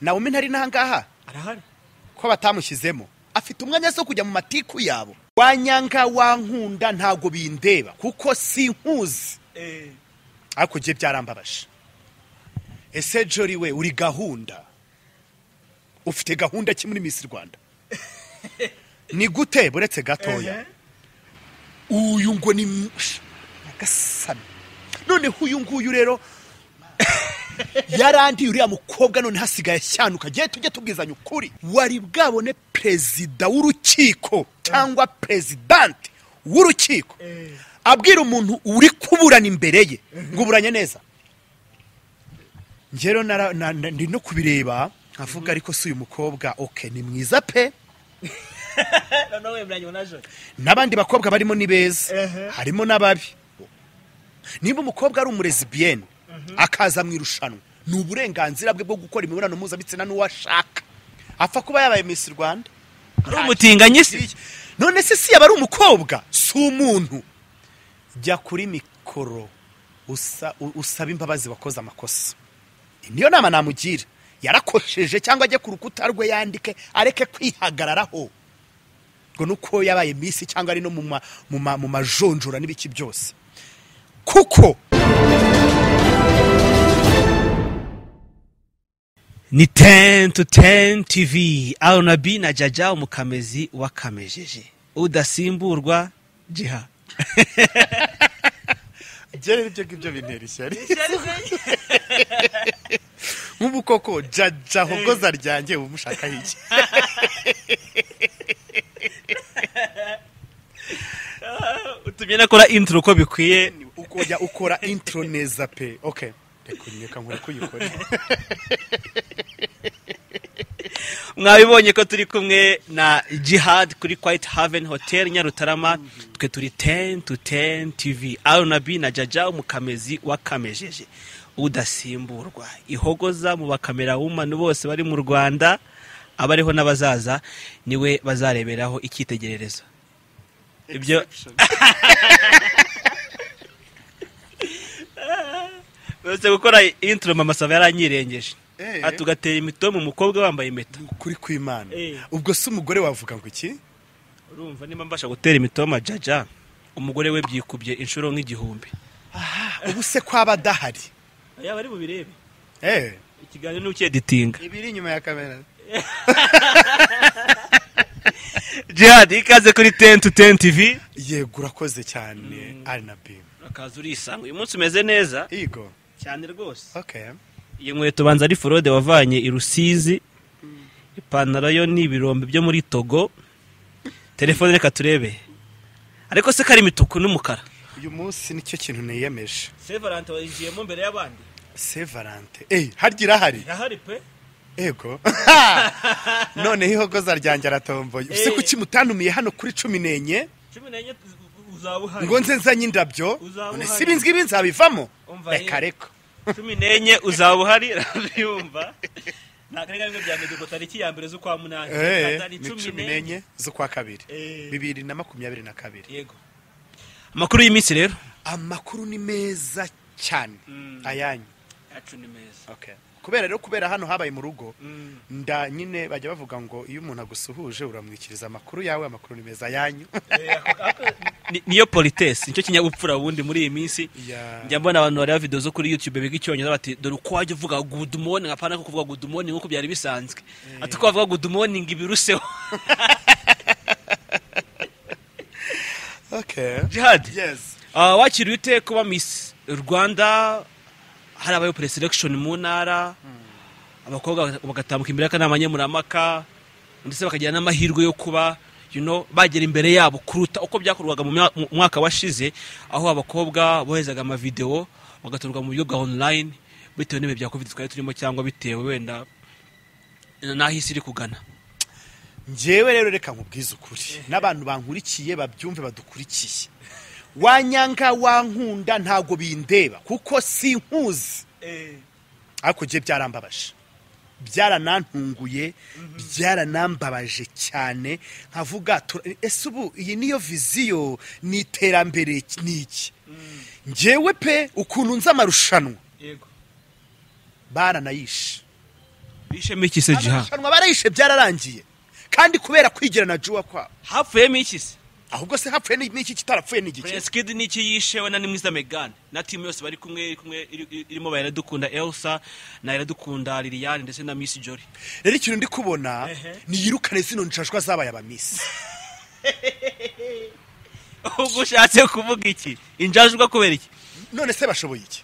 nawe ntari n'ahangaha arahari ko batamushyizemo afite umwanya wo kujya mu matiku yabo wanyanga wankunda ntago bindeba kuko si nkuzi eee ariko ujye byarambabaje ese jori we uri gahunda ufite gahunda ki muri misi rwanda ni gute buretse gatoya uyu ngo ni mwishi nyagasani noneho uyu nguyu rero yarandiye uriya mukobwa none hasigaye ashyanuka agiye tujye tubwizanya ukuri wari bwabone perezida w'urukiko cyangwa perezidanti w'urukiko abwira umuntu uri kuburana imbere ye ngo uburanye neza ngero nara- na- na- ndi no kubireba nkavuga ariko si uyu mukobwa oke ni mwiza pe noneho wemeranya na jori n'abandi bakobwa barimo ni beza Ehe. harimo n'ababi niba umukobwa ari umurezibiyeni akaza mu irushanwa ni uburenganzira bwe bwo gukora imibonano mpuzabitsina n'uwo ashaka apfa kuba yabaye misi rwanda ari umutinganyi se Iyi- none se si yaba ari umukobwa si umuntu jya kuri mikoro usa- u- usaba imbabazi wakoze amakosa Iyi niyo nama namugira yarakosheje cyangwa ajye ku rukuta rwe yandike areke kwihagararaho ngo nuko yabaye misi cyangwa ari no mu ma- mu ma- mu majonjora n'ibiki byose kuko ni ten to ten tv aronabi na jaja umukamezi wakamejeje udasimburwa jiha gere ibyo ngibyo bintera ishyari nk'ubu koko jaja hogoza ryanjye uba umushakaho iki utumye nakora intro uko bikwiye ukojya ukora intro neza pe okay reka unyereka nkore ko uyikora mwabibonye ko turi kumwe na jihad kuri Quiet Haven Hotel Nyarutarama twe turi 10 to 10 TV Aronabi na Jaja umukamezi wakamejeje udasimburwa ihogoza mu bakamera woman bose bari mu Rwanda abariho n'abazaza niwe bazareberaho icyitegererezo ibyo Uretse gukora intro mama sava yaranyirengeje Eh. atugatera imitomu umukobwa wambaye impeta ukuri kw'imana Eh. ubwo se umugore wavuga ngo iki urumva nimba mbasha gutera imitoma jaja umugore we byikubye inshuro nk'igihumbi ubu se kwaba adahari yaba ari bubirebe eh ikiganiro n'ucyeditinga ibiri inyuma ya kamera jihad ikaze kuri ten to ten tv yego urakoze cyane ari na bim urakaza urisanga uyu munsi umeze neza igo cyane rwose okay iyi nkweto banza ari forode wavanye i rusizi ipantaro yo ni ibirombe byo muri togo telefone reka turebe ariko se kari imituku n'umukara uyu munsi nicyo kintu niyemeje se valante wayinjiyemo mbere y'abandi se valante eh harya irahari irahari pe ego noneho ihogoza ryanjye aratomboye ese Eh. kuki mutanumiye hano kuri cumi n'enye cumi n'enye uzaba uhari ngo nze nzanye indabyo Uzaba none uhari. si ibingibi nzabivamo Umva reka rero. reka cumi n'enye uzaba uhari urabyumva ni akarengane bya midugo tariki ya mbere z'ukwa munani Eh, Kata ni cumi n'enye z'ukwa kabiri Eh. bibiri na makumyabiri na kabiri yego amakuru y'iminsi rero amakuru ni meza cyane Mm. ayanyu yacu ni meza okay. kubera rero kubera hano habaye mu rugo nda nyine bajya bavuga ngo iyo umuntu agusuhuje uramwikiriza amakuru yawe amakuru ni meza ayanyu Ni- niyo politesi nicyo kinyabupfura wundi muri iyi minsi Ya. njya mbona abantu bareba video zo kuri youtube biga icyongereza bati dore uko wajya uvuga good morning apana ko kuvuga good morning nk'uko byari bisanzwe ati uko wavuga good morning ibiruseho okay. jihad yes Ah, wakiriye ute kuba miss rwanda hari abayo preselekishoni mu ntara abakobwa bagatambuka imbere y'akanama nkemurampaka ndetse bakagira n'amahirwe yo kuba you know, bagera imbere yabo kuruta uko byakorwaga mu mya- mu mwaka washize aho abakobwa bohezaga amavidewo bagatorwa mu buryo bwa online bitewe n'ibihe bya covid twari turimo cyangwa bitewe wenda n'aho isi iri kugana njyewe rero reka nkubwize ukuri n'abantu bankurikiye babyumve badukurikiye wanyanga wankunda ntago bindeba kuko si nkuzi ariko njye byarambabaje byaranantunguye byaranambabaje cyane nkavuga tura- ese ubu iyi niyo viziyo ni iterambere ni iki njyewe pe ukuntu nzi amarushanwa yego baranayishe bishemo iki se jiha amarushanwa barayishe byararangiye kandi kubera kwigira na juwa kwabo hapfuyemo iki se ahubwo se hapfuye ni- n'iki kitarapfuye ni igiki prince n'iki yishewe na nimwiza megane na timu yose bari kumwe iri kumwe iri- irimo bayiradukunda elsa na iradukunda liliane ndetse na miss jolly rero ikintu ndi kubona Ehe. niyirukane zino nshashwa zabaye abamisi ubwo ushatse kuvuga iki injajwa kubera iki none se bashoboye iki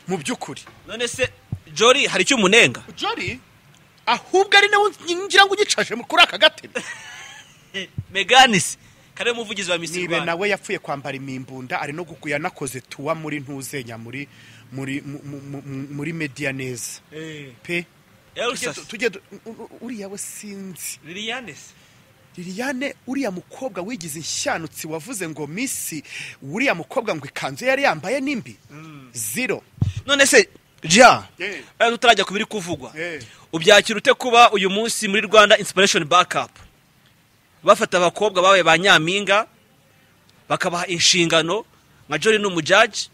mu by'ukuri none se jolly hari icyo umunenga jori ahubwo ari nawe ngira ngo ugicaje mu- kuri aka gatebe megane se kare muvugizi wa miss nibe rwanda nawe yapfuye kwambara imimbunda ari no gukuya yanakoze tuwa muri ntuzenya muri muri mu- mu- mu- muri media neza pe Tujye elsa se, tu- tujye du- u- u- uriya we sinzi liliane se liliane uriya mukobwa wigize ishyanutsi wavuze ngo misi uriya mukobwa ngo ikanzu ye yari yambaye nimbi zero none se jiha Eh. aya tutarajya ku biri kuvugwa Eh. ubyakira ute kuba uyu munsi muri rwanda inspiration backup bafata abakobwa babaye ba nyampinga bakabaha inshingano nka jori ni umujaji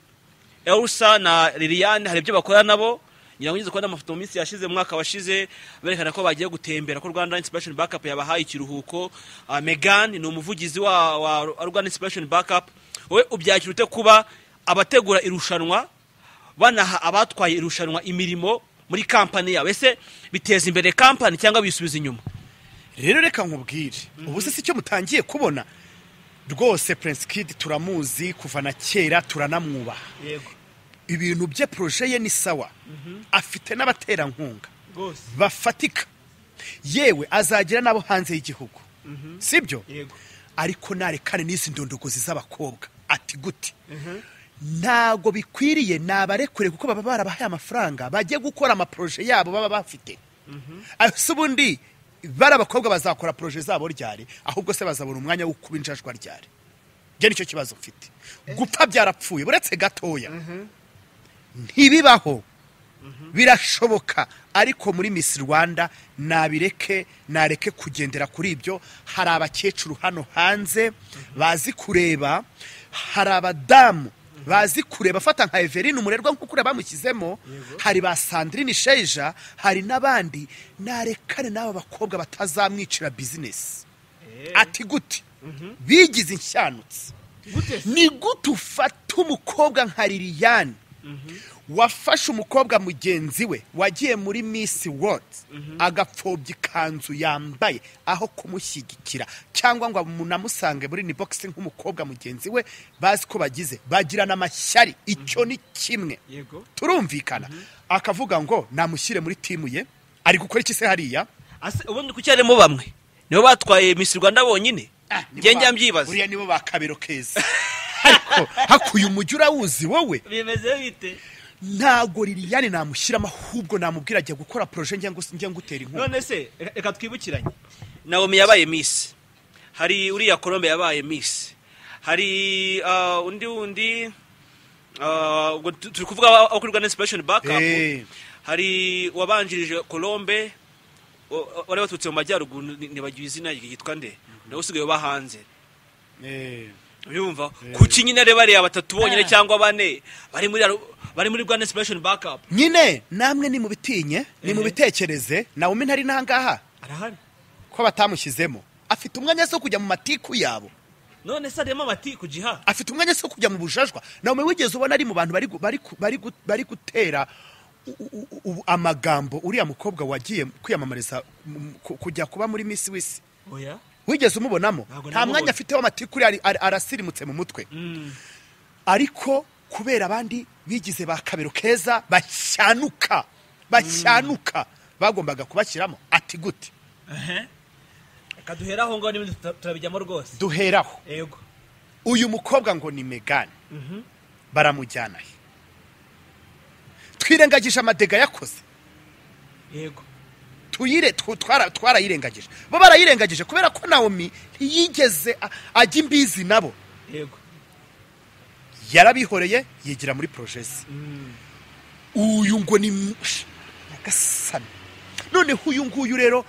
elsa na liliane hari ibyo bakora nabo ngira ngo ngeze kubona amafoto mu minsi yashize mu mwaka washize berekana ko bagiye gutembera ko rwanda inspiration backup yabahaye ikiruhuko Ah, megan ni umuvugizi wa, wa rwanda inspiration backup wowe ubyakira ute kuba abategura irushanwa banaha abatwaye irushanwa imirimo muri kampani yabo ese biteza imbere kampani cyangwa bisubiza inyuma rero reka nkubwire ubu se si cyo mutangiye kubona rwose prince kid turamuzi kuva na kera turanamwubaha yego ibintu bye poroje ye ni sawa afite n'abaterankunga rwose bafatika yewe azagira n'abo hanze y'igihugu sibyo Yego. ariko narekane n'izi ndondogozi z'abakobwa ati gute ntago bikwiriye nabarekure kuko baba barabahaye amafaranga bagiye gukora amaporoje yabo baba bafite Aho se ubundi bari abakobwa bazakora poroje zabo ryari ahubwo se bazabona umwanya wo kuba injajwa ryari njye nicyo kibazo mfite gupfa byarapfuye buretse gatoya ntibibaho birashoboka ariko muri Miss rwanda nabireke nareke kugendera kuri ibyo hari abakecuru hano hanze bazi kureba hari abadamu bazi kureba fata nka everine umurerwa nk'uko uriya bamushyizemo hari ba sandrine sheja hari n'abandi narekane n'aba bakobwa batazamwicira bizinesi ati gute bigize inshyanutsi ni gute ufata umukobwa nka liliyani wafashe umukobwa mugenzi we wagiye muri miss world agapfobya ikanzu yambaye aho kumushyigikira cyangwa ngo umuntu amusange muri ni box nk'umukobwa mugenzi we bazi ko bagize bagirana amashyari icyo ni kimwe yego turumvikana akavuga ngo namushyire muri timu ye ari gukora iki se hariya ase ubundi kuki harimo bamwe nibo batwaye miss rwanda bonyine njye njya mbyibaza buriya nibo ba kabero keza ariko hakuye umujyi urawuzi wowe bimeze bite ntago liliyani namushyiramo ahubwo namubwira ajya gukora poroje njya ngu- njya ngutera inkunga none se reka- reka twibukiranye nawomi yabaye miss hari uriya colombe yabaye miss hari ah, undi wundi ah, ubwo tu- turi kuvuga abo- abo kuri rwanda inspiration backup Eh. hari wabanjirije colombe wa- wari waturutse mu majyaruguru ni- nibagiwe izina rye yitwa nde nawe usigaye uba hanze urumva kuki nyine ari bariya batatu bonyine cyangwa bane bari muri ru- bari muri rwanda inspiration backup nyine namwe ni mubitinye ni Eh. mubitekereze nawumi ntari n'ahangaha arahari ko batamushyizemo afite umwanya zo kujya mu matiku yabo none se harimo amatiku jiha afite umwanya zo kujya mu bujajwa nawumi wigeze ubona ari mu bantu bari gu- bari ku- bari gu- bari gutera u- u- u- u- amagambo uriya mukobwa wagiye kwiyamamariza mu- ku- kujya kuba muri misi wisi oya wigeze umubonamo Ntabwo nta namubonye. mwanya afite w'amatiku uriya ari- ari- arasirimutse mu mutwe ariko kubera abandi bigize ba kabero keza bashyanuka bashyanuka bagombaga kubashyiramo ati gute reka duhere aho ngaho n'ibindi tuta- turabijyamo rwose duheraho yego uyu mukobwa ngo ni megani baramujyana he twirengagije amadega yakoze yego tuyire tw- twara- twarayirengagije bo barayirengagije kubera ko nawomi ntiyigeze a- ajya imbizi nabo yego yarabihoreye yigira muri poroje ze uyu ngo ni mwishi nyagasani noneho uyu nguyu rero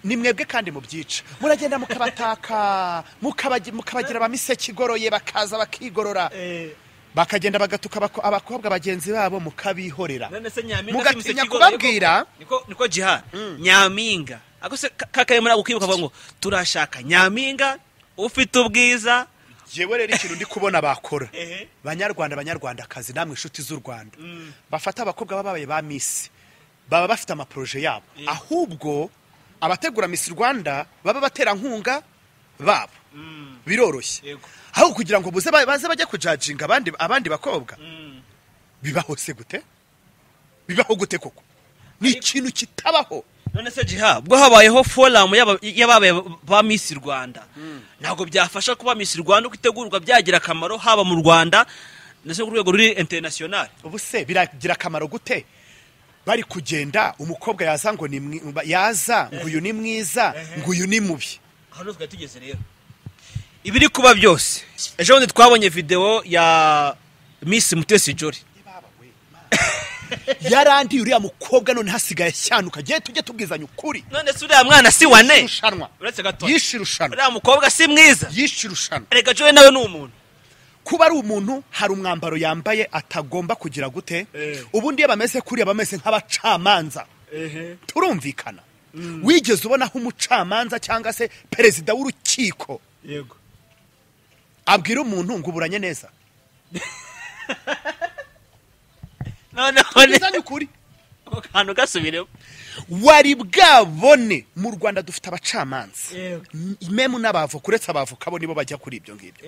ni mwebwe kandi mubyica muragenda mukabataka mukabagi- mukabagira ba miseke igoroye bakaza bakigorora bakagenda bagatuka abako- abakobwa bagenzi babo mukabihorera none se nyampinga Mugatinya asimutse Kigobe, kubabwira. niko- niko niko jihara nyampinga ako se kakari muri ako kwibuka avuga ngo turashaka nyampinga ufite ubwiza yewe rero ikintu ndi kubona bakora Ehe. banyarwanda banyarwandakazi namwe inshuti z'u rwanda bafata abakobwa baba babaye ba misi baba bafite amaporoje yabo ahubwo abategura misi rwanda baba baterankunga babo biroroshye Yego. ahubwo kugira ngo buze ba- baze bajye kujajinga abandi abandi bakobwa bibaho se gute bibaho gute koko ni ikintu kitabaho none se jiha ubwo habayeho foramu y'aba- y'ababaye ba misi rwanda ntabwo byafasha kuba misi rwanda uko itegurwa byagira akamaro haba mu rwanda ndetse ku rwego ruri interinasiyonari ubu se biragira akamaro gute bari kugenda umukobwa yaza ngo ni mwi- yaza ngo uyu ni mwiza ngo uyu ni mubi hano twari tugeze rero ibiri kuba byose ejo bundi twabonye videwo ya misi mutesi jori yarandiye uriya mukobwa none hasigaye ashyanuka gihe tujye tubwizanya ukuri none se uriya mwana si wa ne irushanwa uretse gato yishe irushanwa uriya mukobwa si mwiza yishe irushanwa reka jori nawe ni umuntu kuba ari umuntu hari umwambaro yambaye atagomba kugira gute Eh. ubundi iyo bameze kuriya bameze nk'abacamanza turumvikana wigeze ubonaho umucamanza cyangwa se perezida w'urukiko yego abwira umuntu ngo uburanye neza noneho ne- bizanye ukuri ako kantu gasubiremo wari bwabone mu rwanda dufite abacamanza Yego. M- memu n'abavoka uretse abavoka bo nibo bajya kuri ibyo ngibyo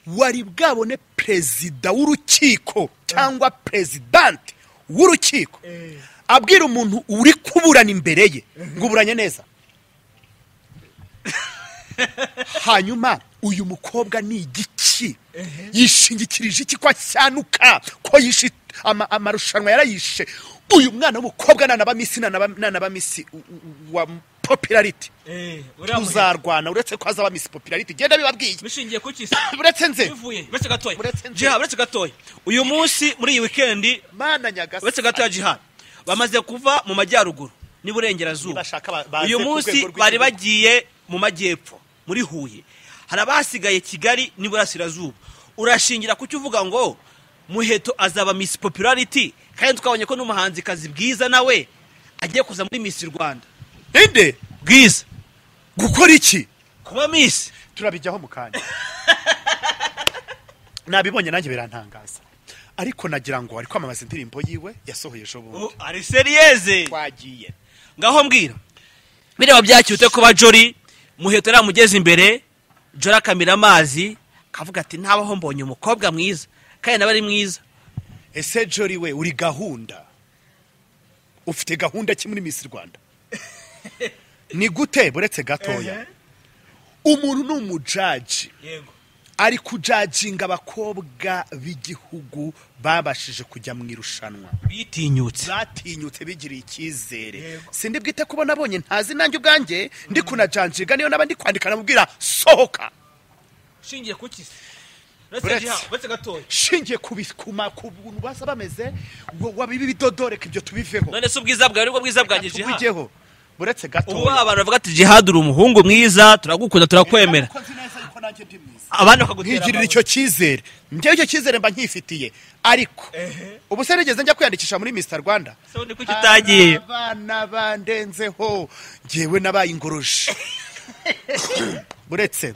wari bwabone perezida w'urukiko cyangwa perezidanti w'urukiko Eh. abwira umuntu uri kuburana imbere ye ngo uburanye neza hanyuma uyu mukobwa ni igiki yishingikirije iki ko ashyanuka ko yishe ama- amarushanwa yarayishe uyu mwana w'umukobwa nanaba misi nanaba- nanaba misi u- u- wa popularity tuzarwana uretse ko hazaba misi popularity genda bibabwiye bishingiye ku kisi uretse nze bivuye uretse gatoya Uretse nze. jiha uretse gatoya uyu munsi muri iyi wikendi mana nyagasani uretse gatoya jiha bamaze kuva mu majyaruguru n'iburengerazuba Nibashaka ba- baze uyu ku munsi rwego rw'igihugu. bari bagiye mu majyepfo muri huye hari abasigaye kigali n'iburasirazuba urashingira kuki uvuga ngo muheto azaba misi popularity kandi twabonye ko n'umuhanzikazi bwiza nawe agiye kuza muri misi rwanda ninde bwiza gukora iki kuba misi turabijyaho mu kanya nabibonye nanjye birantangaza ariko nagira ngo ari kwamamaza indirimbo yiwe yasohoye ejo bundi Ubu ari seriyeze twagiye ngaho mbwira bireba byakiye ute kuba jori muheto yamugeze imbere jori akamira amazi akavuga ati ntabaho mbonye umukobwa mwiza kandi nawe ari mwiza ese jori we uri gahunda ufite gahunda ki muri misi rwanda ni gute buretse gatoya umuntu ni umujaji yego ari kujajinga abakobwa b'igihugu babashije kujya mu irushanwa bitinyutse batinyutse bigiriye icyizere Yego. sindi bwite kuba nabonye ntazi nanjye ubwanjye ndi kunajanjiga niyo naba ndi kwandika namubwira sohoka ushingiye ku kisi Uretse. uretse gatoya shingiye ku bi- ku ma- ku buntu baza bameze ngo wabibi bidodoreka ibyo tubiveho none se ubwiza bwawe nibwo bwiza bwanjye jihad tubigeho uretse ubu gatoya abantu bavuga ati jihad uri umuhungu mwiza turagukunda turakwemera Ariko nzi neza yuko nanjye ndi mwiza. abandi bakagutera nkigirira amabuye. icyo cyizere njyewe icyo cyizere mba nkifitiye ariko ubu se nigeze njya kwiyandikisha muri mr rwanda Se ubundi kuki utagiye abana bandenzeho ngewe nabaye ingoroje buretse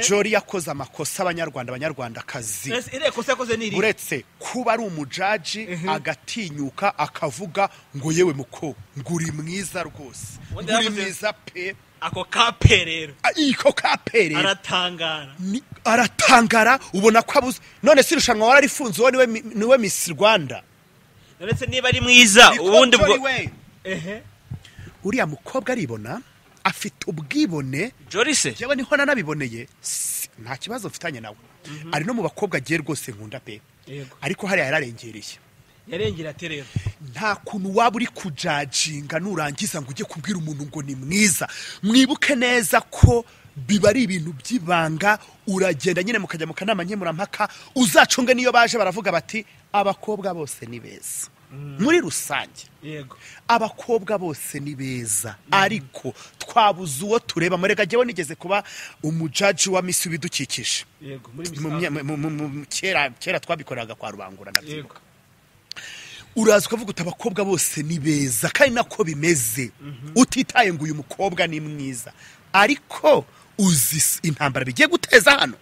jori yakoze amakosa abanyarwanda abanyarwandakazi None se iriya kosa yakoze ni iri uretse kuba ari umujaji agatinyuka akavuga ngo yewe muko ngo uri mwiza rwose ngo Ubundi uri yavuze- mwiza pe ako kape rero Ah, iko kaperera aratangara Ni- aratangara ubona ko abuze none se irushanwa wararifunze uwo niwe mi- niwe misi rwanda none se niba ari mwiza Niko ubundi Jolly bwo we. ehe uriya mukobwa aribona afite ubwibone jori se yewe niho nanabiboneye si- nta kibazo mfitanye nawe ari no mu bakobwa agiye rwose nkunda pe Yego. ariko hariya yararengereye yarengera ate rero nta kuntu waba uri kujajinga nurangiza ngo ujye kubwira umuntu ngo ni mwiza mwibuke neza ko biba ari ibintu by'ibanga uragenda nyine mukajya mu kanama nkemurampaka uzacunge n'iyo baje baravuga bati abakobwa bose ni beza muri rusange yego abakobwa bose ni beza ariko twa twabuze uwo tureba murega njyewe nigeze kuba umujaji wa misi w'ibidukikije yego muri Mu misa mya- mu- mu- mu- kera kera twabikoraga kwa rubangura ndabyibuka yego uraza ukavuga uti abakobwa bose ni beza kandi nako bimeze utitaye ngo uyu mukobwa ni mwiza ariko uzi s- intambara bigiye guteza hano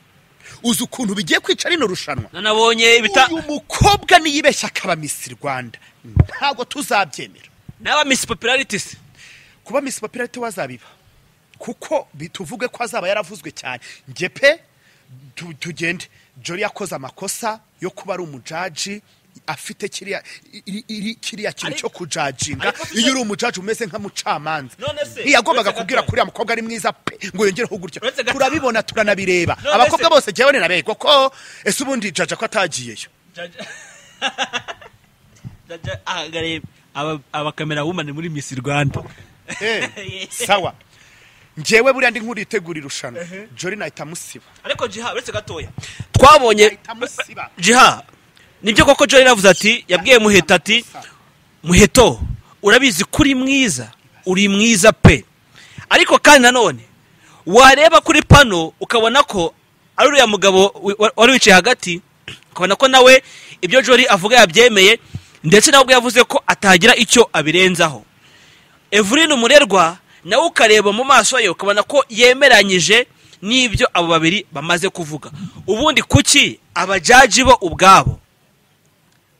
uzi ukuntu bigiye kwica rino rushanwa nanabonye ibita uyu mukobwa niyibeshya akaba misi rwanda ntabwo tuzabyemera n'aba misi popularity se kuba misi papirate wazabiba kuko bi- tuvuge ko azaba yaravuzwe cyane njye pe tu- tugende jori yakoze amakosa yo kuba ari umujaji afite kiriya iri- iri- kiriya kintu Ariko- cyo kujajinga ariko tuze- iyo uri umujaji umeze nk'umucamanza None se, ntiyagombaga uretse kubwira Gatare. kuri uriya mukobwa ari mwiza pe ngo yongereho gutya Uretse Gatare. turabibona turanabireba None abakobwa se- bose njyewe nirabegwa ko ese ubundi jaja ko atagiyeyo Jaja- Jaja ahagarariye aba- abakamera wumane muri misi rwanda Eh, sawa njyewe buriya ndi nk'uritegura irushanwa jori nahita amusiba ariko jiha uretse gatoya twabonye nahita amusiba jiha nibyo koko joy yaravuze ati yabwiye muheta ati muheto urabizi ko uri mwiza uri mwiza pe ariko kandi nanone wareba kuri pano ukabona ko ari uriya mugabo wi- wa- wari wicaye hagati ukabona ko nawe ibyo jori avuga yabyemeye ndetse nawe ubwo yavuze ko atagira icyo abirenzaho Evelyn umurerwa nawe ukareba mu maso ye ukabona ko yemeranyije n'ibyo abo babiri bamaze kuvuga ubundi kuki abajaji bo ubwabo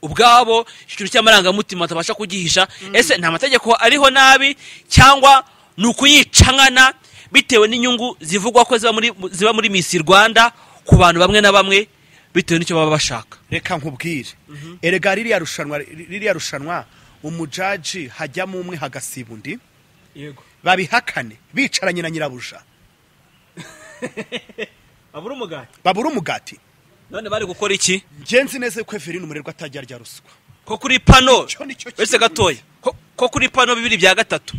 ubwabo ikintu cy'amarangamutima batabasha kugihisha ese nta mategeko ariho nabi cyangwa ni ukuyicankana bitewe n'inyungu zivugwa ko ziba muri, ziba muri misi rwanda ku bantu bamwe na bamwe bitewe n'icyo baba bashaka reka nkubwire erega ririya rushanwa ririya rushanwa umujaji hajyamo umwe hagasiba undi yego babihakane bicaranye na nyirabuja babura umugati babura umugati none bari gukora iki njye nzi neza yuko evelyn umurerwa atajya arya ruswa ko kuri pano Icyo nicyo uretse kintu. gatoya ko- ko kuri pano bibiri bya gatatu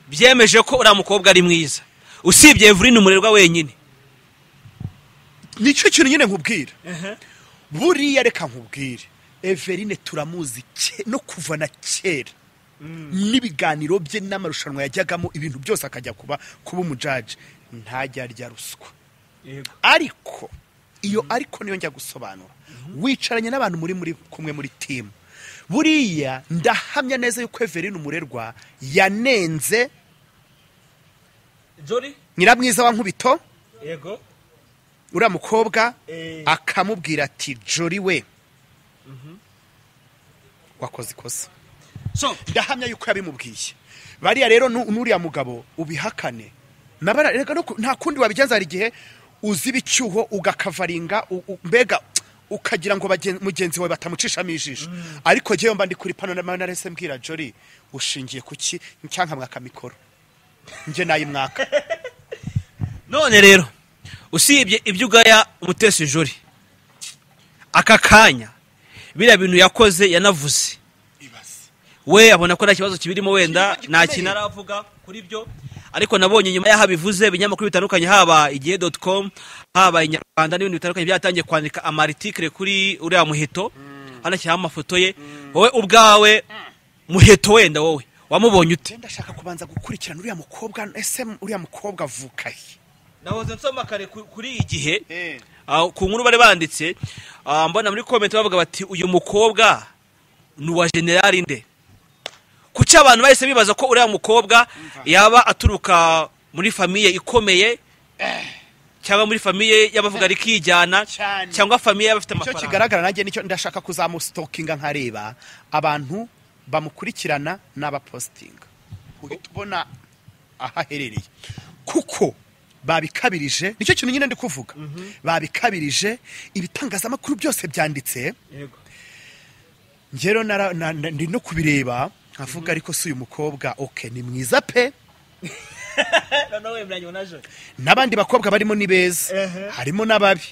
byemeje ko uriya mukobwa ari mwiza usibye evelyn umurerwa wenyine nicyo kintu nyine nkubwira buriya reka nkubwire eveline turamuzi ke- no kuva na kera n'ibiganiro bye n'amarushanwa yajyagamo ibintu byose akajya kuba kuba umujaji ntajya arya ruswa ariko iyo ariko niyo njya gusobanura wicaranye n'abantu muri muri kumwe muri timu buriya ndahamya neza yuko eveline umurerwa yanenze jori nyiramwiza wa nkubito yego uriya mukobwa Eh. akamubwira ati jori we wakoze ikosa so ndahamya yuko yabimubwiye bariya rero nu- n'uriya mugabo ubihakane nabara reka no ku- nta kundi wabigenza hari igihe uzi ibicyuho ugakavaringa u- u- mbega ukagira ngo bagen- mugenzi wawe batamucishamo ijisho ariko njyewe mba ndi kuri pano na- narese mbwira jori ushingiye ku ki cyangwa mwaka mikoro njye nayimwaka none rero usibye ibyo ugaya umutesi jori aka kanya biriya bintu yakoze yanavuze we abona ko nta kibazo kibirimo wenda Kirimo nta gikomeye. kintu aravuga kuri byo ariko nabonye nyuma y'aho abivuze ibinyamakuru bitandukanye haba igihe doti komu haba inyarwanda n'ibindi bitandukanye byatangiye kwandika amaritikire kuri uriya muheto hanashyiraho amafoto ye wowe ubwawe muheto wenda wowe wamubonye ute Genda ashaka kubanza gukurikirana uriya mukobwa ese uriya mukobwa avuka he nahoze nsoma kare ku- kuri iyi gihe Eh. Ah, ku nkuru bari banditse ah, mbona muri komenti bavuga bati uyu mukobwa ni uwa generali nde kuki abantu bahise bibaza ko uriya mukobwa yaba aturuka muri famiye ikomeye cyangwa muri famiye y'abavuga rikijyana Cyane. cyangwa famiye y'abafite icyo amafaranga kigaragara nanjye nicyo ndashaka kuzamusitokinga nkareba abantu bamukurikirana n'abapositinga uhita ubona aho aherereye kuko babikabirije nicyo kintu nyine ndi kuvuga babikabirije ibitangazamakuru byose byanditse ngero nara- na- na- ndi no kubireba nkavuga ariko si uyu mukobwa oke ni mwiza pe n'abandi bakobwa barimo ni beza harimo n'ababi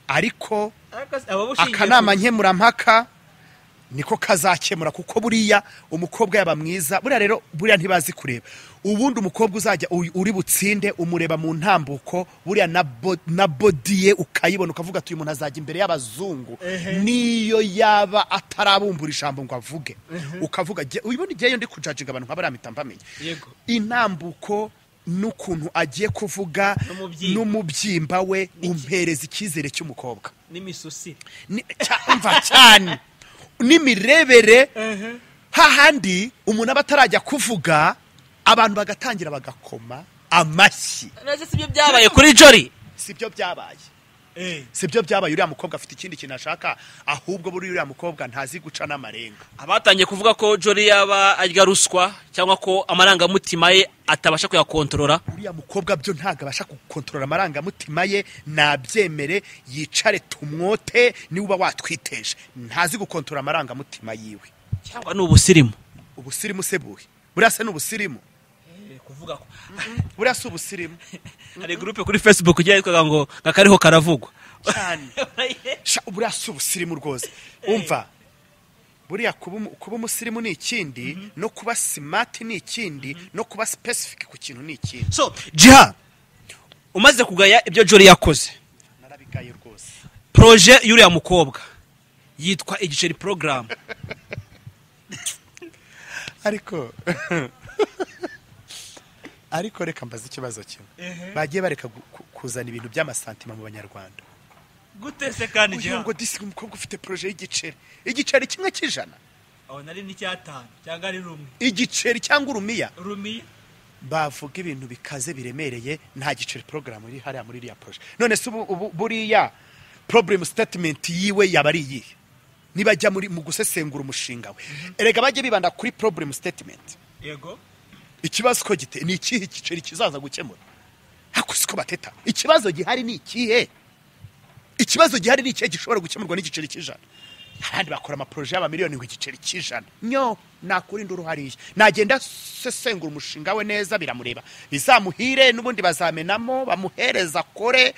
ariko akanama nkemurampaka niko kazakemura kuko buriya umukobwa yaba mwiza buriya rero buriya ntibazi kureba ubundi umukobwa uzajya u- uri butsinde umureba mu ntambuko buriya na bo- na bodi ye ukayibona ukavuga ati uyu muntu azajya imbere y'abazungu niyo yaba atarabumbura ijambo ngo avuge ukavuga "Jye- uyu bundi ngeyo ndi kujajinga abantu nkaba ramita mbamenye Yego. intambuko n'ukuntu agiye kuvuga N'umubyimba. n'umubyimba we umpereza icyizere cy'umukobwa n'imisosi Ni- cya- mva cyane n'imirebere hahandi umuntu aba atarajya kuvuga abantu bagatangira bagakoma amashyi neza si byo yabaye byabaye kuri jori sibyo byabaye sibyo byabaye uriya mukobwa afite ikindi kintu ashaka ahubwo buri uriya mukobwa ntazi guca n'amarenga abatangiye kuvuga ko jori yaba arya ruswa cyangwa ko amarangamutima ye atabasha kuyakontorora uriya mukobwa byo ntabwo abasha gukontorora amarangamutima ye nabyemere yicare tumwote niwe uba watwiteje ntazi gukontorora amarangamutima yiwe cyangwa ni ubusirimu ubusirimu se buhe buriya se ni ubusirimu kuvuga ko buriya si ubusirimu hari gurupe kuri fesibuku igiye yitwaga ngo ngakariho karavugwa cyane Sha, buriya si ubusirimu rwose umva buriya kuba umu- kuba umusirimu ni ikindi no kuba simati ni ikindi no kuba sipesifike ku kintu ni ikindi so jiha umaze kugaya ibyo jori yakoze narabigaye rwose poroje y'uriya mukobwa yitwa igiceri porogaramu ariko ariko reka mbaza ikibazo kimwe bagiye bareka gu- ku- kuzana ibintu by'amasantima mu banyarwanda gute se kandi uyu ngo disi umukobwa ufite poroje y'igiceri igiceri kimwe cy'ijana nari n'icyatanu cyangwa ari rumwe igiceri cyangwa urumiya rumiya bavuga ibintu bikaze biremereye nta giceri porogaramu iri hariya muri iriya poroje none se ubu- ubu- buriya problem statement yiwe yaba ari iyihe nibajya muri mu gusesengura umushinga we erega bajye bibanda kuri problem statement yego ikibazo ko gite ni ikihe giceri kizaza gukemura hakuzi ko bateta ikibazo gihari ni ikihe ikibazo gihari ni ikihe gishobora gukemurwa n'igiceri cy'ijana ahandi bakora amaporoje y'abamiliyoni ngo igiceri cy'ijana nyo nakurinda uruhariye nagenda sesengura umushinga we neza biramureba bizamuhire n'ubundi bazamenamo bamuhereza akore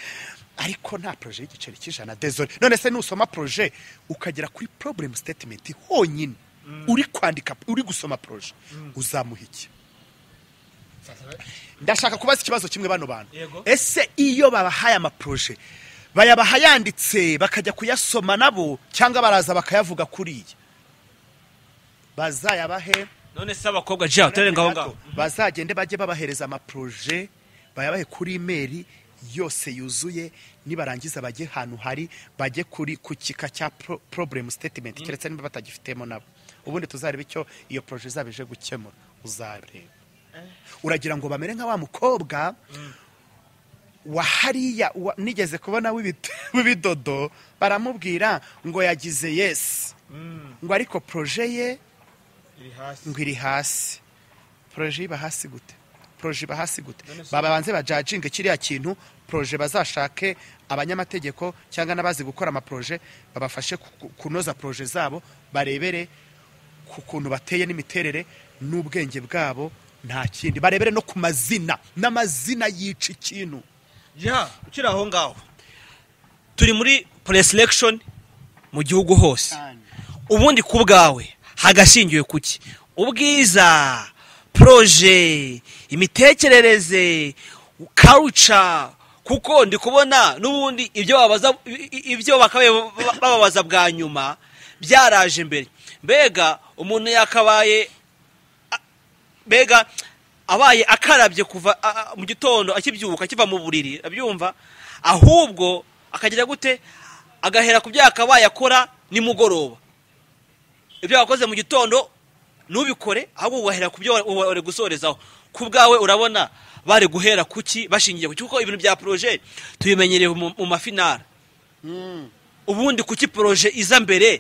ariko nta poroje y'igiceri cy'ijana dezore none se nusoma poroje ukagera kuri problem statement honyine uri kwandika uri gusoma poroje uzamuha iki ndashaka kubaza ikibazo kimwe bano bantu Yego. ese iyo babahaye amaporoje bayabaha yanditse bakajya kuyasoma nabo cyangwa baraza bakayavuga kuriya bazayabahe none se abakobwa jiha utarenga aho ngaho bazagende bajye babahereza amaporoje bayabahe kuri imeri yose yuzuye nibarangiza bajye ahantu hari bajye kuri ku kika cya pro- problem statement keretse niba batagifitemo nabo ubundi tuzareba icyo iyo poroje izaba ije gukemura uzareba uragira ngo bamere nka wa mukobwa wa hariya wa- nigeze kubona w'ibid- w'ibidodo baramubwira ngo yagize yesi ngo ariko poroje ye ngo iri hasi poroje iba hasi gute poroje iba hasi gute babanze bajajinge kiriya kintu poroje bazashake abanyamategeko cyangwa n'abazi gukora amaporoje babafashe ku- ku- kunoza poroje zabo barebere ku kuntu bateye n'imiterere n'ubwenge bwabo nta kindi barebere no ku mazina n'amazina yica ikintu jiha ukiri aho ngaho turi muri pureselekishoni mu gihugu hose ubundi ku bwawe hagashingiwe ku ki ubwiza poroje imitekerereze karuca kuko ndi kubona n'ubundi ibyo babaza i- i- ibyo bakabaye ba- bababaza bwa nyuma byaraje imbere mbega umuntu yakabaye a- mbega abaye akarabye kuva a- a- mu gitondo akibyuka akiva mu buriri abyumva ahubwo akagira gute agahera ku byo yakabaye akora nimugoroba ibyo wakoze mu gitondo ntubikore ahubwo wahera ku byo wa- wa- wari gusorezaho ku bwawe urabona bari guhera kuki bashingiye kuki kuko ibintu bya poroje tubimenyereye mu mu mafinara ubundi kuki poroje iza mbere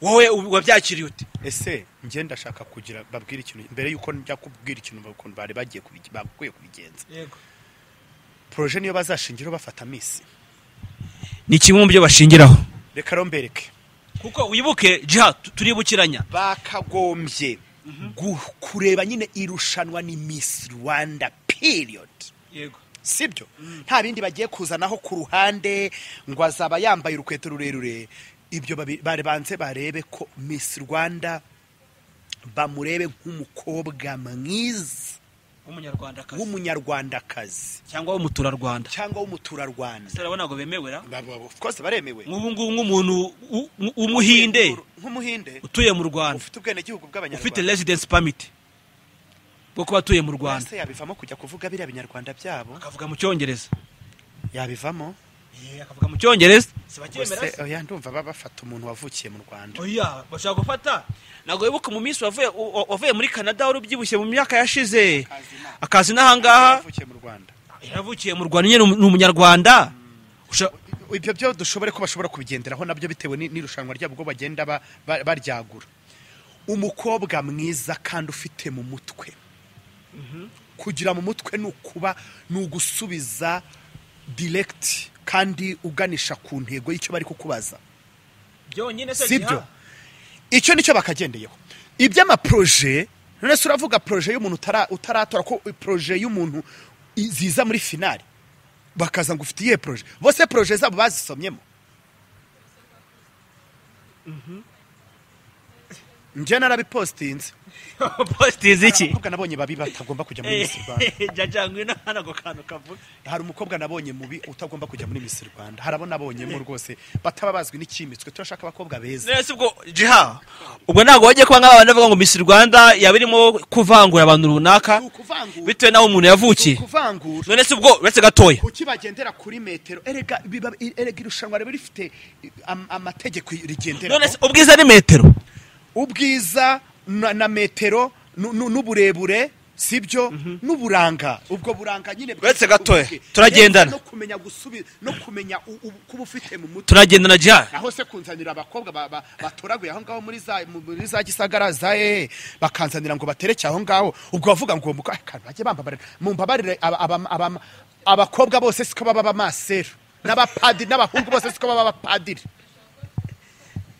wowe ubu- wabyakiriye ute ese njye ndashaka kugira babwira ikintu mbere y'uko njya kubwira ikintu ukuntu bari bagiye kubige- bakwiye kubigenza poroje niyo bazashingiraho bafata misi ni kimwe mu byo bashingiraho reka rombereke kuko wibuke jiha tu- turibukiranya bakagombye gu- kureba nyine irushanwa ni miss rwanda period yego sibyo nta bindi bagiye kuzanaho ku ruhande ngo azaba yambaye urukweto rurerure ibyo babi- bari banze barebe ko miss rwanda bamurebe nk'umukobwa mwiza w'umunyarwandakazi w'umunyarwandakazi cyangwa w'umuturarwanda cyangwa w'umuturarwanda turabona ngo bemewe twose baremewe nk'ubu ngubu nk'umuntu w'u- w'u- w'umuhinde nk'umuhinde utuye mu rwanda ufite ubwenegihugu bw'abanyarwanda ufite residence permit bwo kuba atuye mu rwanda ese yabivamo kujya kuvuga biriya binyarwanda byabo akavuga mu cyongereza yabivamo akavuga mu cyongereza Ese, oya ndumva baba bafata umuntu wavukiye mu rwanda oya bashaka gufata ntabwo wibuka mu minsi wavuye wa- wavuye muri canada wari ubyibushye mu myaka yashize akazi n'ahangaha wavukiye mu rwanda yaravukiye mu rwanda nyine ni umunyarwanda Usha- ibyo byo dushobore ko bashobora kubigenderaho nabyo bitewe ni- n'irushanwa ryabo ubwo bagenda ba- ba- baryagura umukobwa mwiza kandi ufite mu mutwe kugira mu mutwe ni ukuba ni ugusubiza diregiti kandi uganisha ku ntego y'icyo bari kukubaza byonyine se sibyo giha- icyo nicyo bakagendeyeho iby'amaporoje none se uravuga poroje y'umuntu utara- utaratora ko poroje y'umuntu i- ziza muri finari bakaza ngo ufite iyihe poroje bose poroje zabo bazisomyemo njye narabipositinze positizi iki abakobwa nabonye babi batagomba kujya muri misi rwanda jajangwe n'ahana ako kantu kavuga hari umukobwa nabonye mubi utagomba kujya muri misi rwanda hari abo nabonyemo rwose bataba bazwi n'icyimitswe turashaka abakobwa beza nese ubwo jiha ubwo ntabwo wajya kuba nk'abantu bavuga ngo misi rwanda yaba irimo kuvangura abantu runaka ni ukuvangura bitewe n'aho umuntu ni yavukiye ukuvangura none se ubwo uretse gatoya ukibagendera kuri metero erega biba- erega irushanwa riba rifite am- amategeko rigenderaho none se ubwiza ni metero ubwiza na, na metero nu- nu- n'uburebure sibyo n'uburanga ubwo buranga nyine bwa- Uretse gatoya, bwe. turagendana. Ndetse no kumenya gusubi no kumenya u- u- kuba ufite mu mutwe turagendana jiha aho se kunzanira abakobwa ba- ba- batoraguye aho ngaho muri za mu- muri za gisagara za eee bakanzanira ngo batereke aho ngaho ubwo bavuga ngo muka kantu bajye bambabarira mumbabarire aba- aba- aba- abakobwa bose siko baba abamasera n'abapadiri n'abahungu bose siko baba abapadiri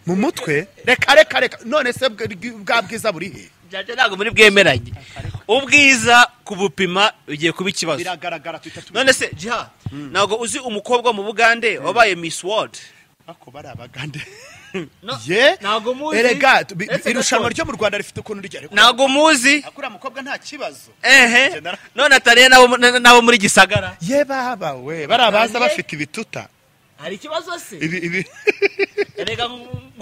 mu mutwe reka reka reka none se bw- bw- bwa bwiza buri he jajya ntabwo muri bwemeranye ubwiza ku bupima bigiye kuba ikibazo biragaragara tuhita tumenya none se jiha ntabwo uzi umukobwa wo mu bugande wabaye miss world ako bari abagande No, ye ntabwo muzi. erega bi- Uretse irushanwa gatoya. ryo mu rwanda rifite ukuntu rijya ariko ntabwo muzi akuriya mukobwa nta kibazo ehe none atariye n'abo- n'abo muri gisagara ye baba we bariya baza bafite ibituta hari ikibazo se ibi ibi reka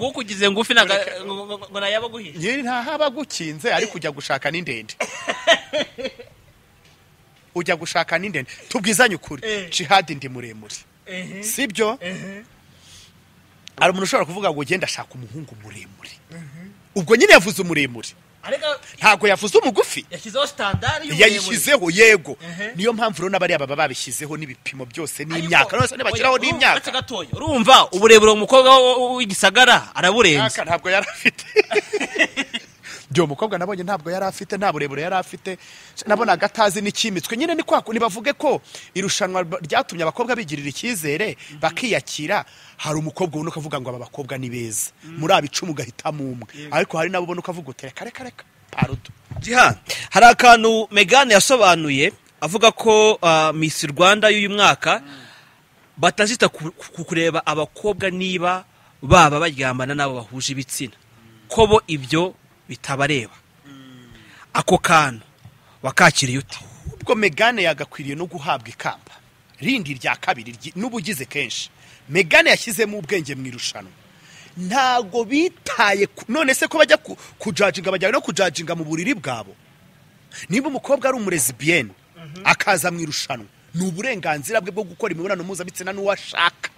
ngukugize ngufi naga- ngo ngo- ngo nayaba guhisha nyiri ntahaba agukinze ariko ujya gushaka ni ndende ujya gushaka ni ndende tubwizanye ukuri Eh. jihadi ndi muremure sibyo hari umuntu ushobora kuvuga ngo ugenda ashaka umuhungu muremure ubwo nyine yavuze umuremure ariko ntabwo yavuze umugufi yashyizeho sitandari yayishyizeho yego Ehe. niyo mpamvu rero n'abariya baba babishyizeho n'ibipimo byose n'imyaka none se ntibashyiraho n'imyaka urumva uburebure umukobwa wo- wo- w'igisagara araburenze aka ntabwo yari afite igihe umukobwa nabonye ntabwo yari afite nta burebure yari afite nabonaga atazi n'ikimitwe nyine ni kwaku nibavuge ko irushanwa b- ryatumye abakobwa bigirira icyizere bakiyakira hari umukobwa ubona ukavuga ngo aba bakobwa ni beza muri aba icumi ugahitamo umwe ariko hari n'abo ubona ukavuga uti reka reka reka parudo Jihan, hari akantu megane yasobanuye avuga ko ah, miss rwanda y'uyu mwaka batazita ku ku- kureba abakobwa niba baba baryamana n'abo bahuje ibitsina ko bo ibyo bitabareba ako kantu wakakiriye ute ubwo megane yagakwiriye no guhabwa ikamba rindi rya kabiri ryi- n'ubugize kenshi megane yashyizemo ubwenge mu irushanwa ntago bitaye ku- none se ko bajya ku- kujajinga bajya no kujajinga mu buriri bwabo niba umukobwa ari umurezibiyeni akaza mu irushanwa ni uburenganzira bwe bwo gukora imibonano mpuzabitsina n'uwo ashaka